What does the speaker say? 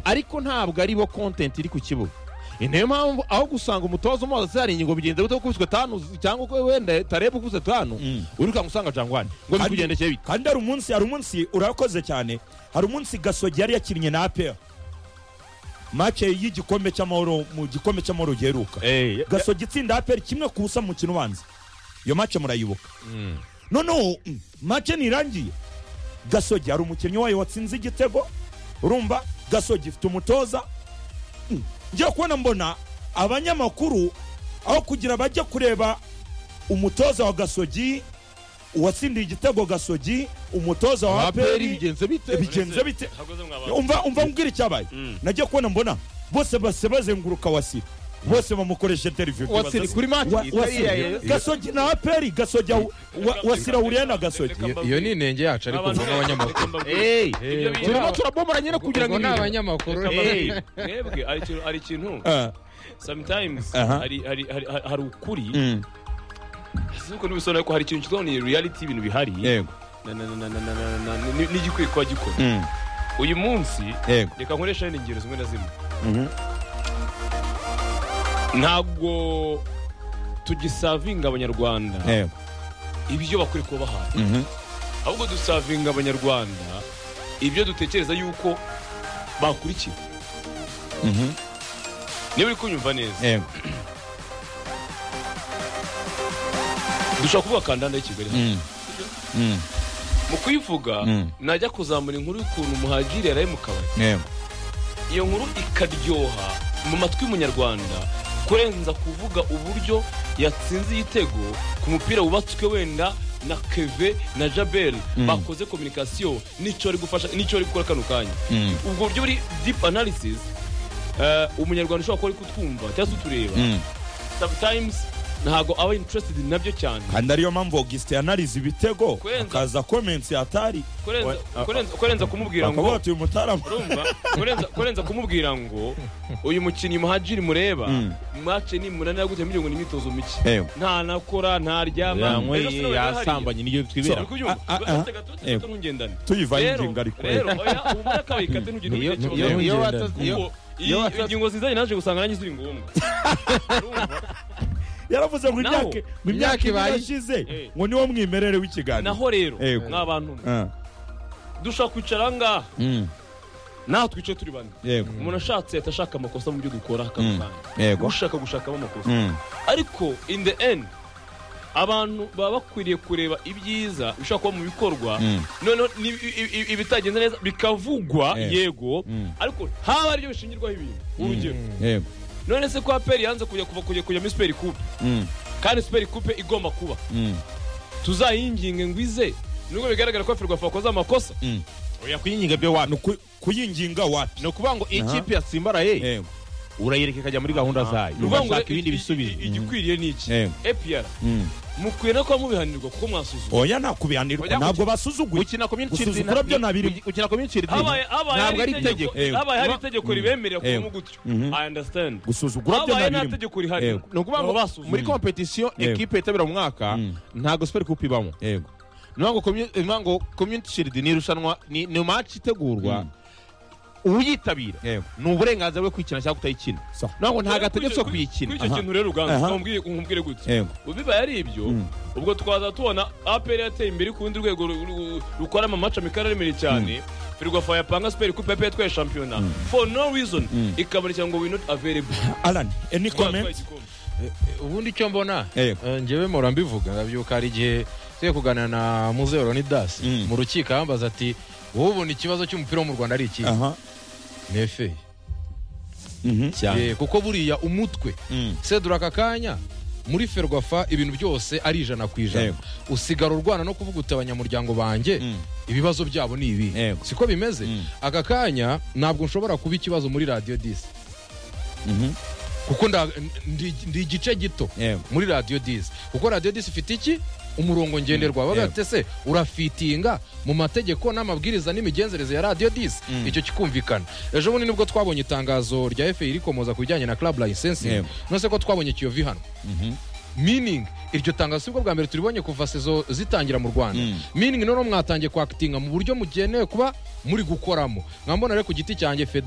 ariko ntabwo ari bo kontenti iri ku kibuga ni nayo mpamvu aho gusanga umutoza umuhoza hari ingingo bigenda bitakubiswe tanu cyangwa ko wenda tareba ukuze tanu wirukanka usanga jangwani ngo Kandi- bikugendekeye bite kandi hari umunsi hari umunsi urakoze cyane hari umunsi gasogi yari yakinnye na apr make y'igikombe cy'amahoro mu gikombe cy'amahoro giheruka Eh, gasogi itsinda apr kimwe ku busa mu mukino ubanza iyo make murayibuka noneho mm, make ntirangiye gasogi hari umukinnyi wayo watsinze igitego urumva gasogi ifite umutoza Mm, ngiye kubona mbona abanyamakuru aho kugira bajye kureba umutoza wa gasogi uwatsindiye igitego gasogi umutoza wa abaperi aperi bigenze bite bigenze bite hakoze mwabana umva umva mbwira icyabaye najya kubona mbona bose base bazenguruka wasi bose bamukoresha interview wasiri kuri Wa- mati Wasira. gasogi na aperi gasogi awu- wa- wasira wuriye na gasogi Reka Iyo- mbabwire. iyo ni inenge yacu ariko Abantu- mvuga abanyamakuru Reka mbabwire. Ibyo eee bintu- turimo turabomora nyine kugira ngo ubwo ni ibintu- abanyamakuru Reka Eh, mbabwire. mwebwe hari ikintu hari ikintu Eh, sometimes Aha. hari hari- hari- hari- hari ukuri mm, nuko ntibisobanura ko hari ikintu kitwa ni reality y'ibintu bihari yego Na- na- na- na- na- na- na- na- na- ni- n'igikwiye kuba gikora mm, uyu munsi yego reka nkoresha wenda ingero zimwe na zimwe Mhm. ntabwo tugisavinga abanyarwanda yego ibyo bakwiye kuba bahawe mhm, ahubwo dusavinga abanyarwanda ibyo dutekereza yuko bakurikira mhm, niba uri kunyumva neza yego dushobora kuvuga kandanda y'i kigali mm, mm, mu kuyivuga Mm. najya kuzamura inkuru y'ukuntu muhagiri yaraye mu kabari yego iyo nkuru ikaryoha mu matwi y'umunyarwanda kurenza kuvuga uburyo yatsinze igitego ku mupira wubatswe wenda na keve na jabel bakoze kominikasiyo n'icyo bari gufasha n'icyo bari gukora kano kanya Mm. ubwo buryo buri dipu analysis eh, umunyarwanda ushobora kuba ari kutwumva cyangwa se utureba mm. sometimes ntabwo aba interested nabyo cyane kandi ariyo mpamvu augustin anariza ibitego Kwenza. akaza komensi atari kurenza, we- kurenza, kurenza kumubwira ngo bakavuga ati uyu mutarama urumva kurenza, kurenza kumubwira ngo uyu mukinnyi muhajiri mureba Mm. mace ni munani yaguteye mugira ngo ni imyitozo mike Yego. nta nakora ntaryama yanyweye yasambanye n'iyo twibera Ah, ah, ah. Yego. ntugendane tuyivaho rero ingingo ariko rero oya ubona kabiri kate ntugire Niyo- n'icyo niyo- ureba. niyo- Kuko iyi- wasaze- ingingo zizanye naje gusanga nanjye ziri ngombwa Urumva? yaravuze ngo Naho. imyaka mu Imyaka myaka ibaye. irashize Eh. ngo niwo mwimerere w'ikiganiro naho rero Yego. nk'abantu mwe, Ah, dushaka kwicara ngaha mm, naho twicaye turi bane yego umuntu ashatse ahita ashaka amakosa mu byo dukora Mm. akamukanga yego ushaka gushakamo amakosa Mm, ariko in the end abantu baba bakwiriye kureba ibyiza bishobora kuba mu bikorwa Mm. noneho ni- i- i- ibitagenze neza bikavugwa Eh. yego Mm. ariko haba aribyo bishingirwaho ibintu urugero yego none se ko aperi yanze kujya kuva kujya kujya muri siperi kupe Mm, kandi siperi kupe igomba kuba mm, tuzayinginge ngo ize nubwo bigaragara ko aferwafa wakoze amakosa mm. oya kuyinyiga byo wapi ni uku- kuyinginga wapi ni ukuvuga ngo Aha. ikipe yasimbaraye yego urayireka ikajya muri gahunda zayo ni ukuvuga ngo ugashaka ibindi i- i- bisubizo i- igikwiriye ni iki Eh. epr Mm. mukwiye no kuba mubihanirwa kuko mwasuzuma oya nakubihanirwa Oya, ntabwo basuzuguye gukina community Gusuzugura nta- byo ntabirimo. gukina community habaye ntabwo ari itegeko Yego. habaye hari itegeko ribemerera Yego. kubamo gutyo Mhm. i understand gusuzugura byo habaye nta ntabirimo tegeko rihari Yego. ni ukuvuga ngo muri competition Yego. ekipe yitabira mu mwaka Mm. ntabwo super coupe ibamo yego niyo ngo commu- ni ukuvuga ngo community shield ni irushanwa ni ni match itegurwa uyitabira yego ni uburenganzira bwe kwikina cyangwa kutayikina Sawa. niyo ngo ntabwo Rero kuri ategetswe icyo- kuyikina kuri icyo Aha. kintu rero uganza Aha. ukamubwire- umubwire gutya yego bibaye ari ibyo Mm. ubwo twaza tubona apr yateye imbere ku rundi rwego ru- ru- rukora amamaca mikari aremereye cyane ferwafa yapanga siperi kupe apr yatwaye shampiyona for no reason Mm. ikaboneka ngo we not available alan any Twatwaye comment igikombe. ubundi icyo mbona Yego. eh, njyewe mpora mbivuga ndabyuka hari igihe tugiye kuganira na muzehe leonidas Mm. mu rukiko yambaza ati wowe ubona ikibazo cy'umupira wo mu rwanda ari iki aha nefe mhm Eh, kuko buriya umutwe Mm. sedura aka kanya muri ferwafa ibintu byose ari ijana ku ijana Yego. usigara urwana no kuvuga uti abanyamuryango banjye Mm. ibibazo byabo ni ibi Yego. siko bimeze Mm. aka kanya ntabwo nshobora kuba ikibazo muri radiyo disi mhm kuko nda- ndi ndi igice gito yego muri radiyo disi kuko radiyo disi ifite iki umurongo ngenderwa bavuga Yego. bati se urafitinga mu mategeko n'amabwiriza n'imigenzereze ya radiyo disi Mm. icyo kikumvikana ejo bundi nibwo twabonye itangazo rya efe rikomoza ku bijyanye na club license Yego. nonese ko twabonye ikiyovi hano mhm meaning iryo tangazo sibwo bwa mbere turibonye kuva sezo zitangira mu rwanda Mm. meaning noneho mwatangiye kwakitinga mu buryo mugenewe kuba muri gukoramo nkambona rero ku giti cyanjye federasiyo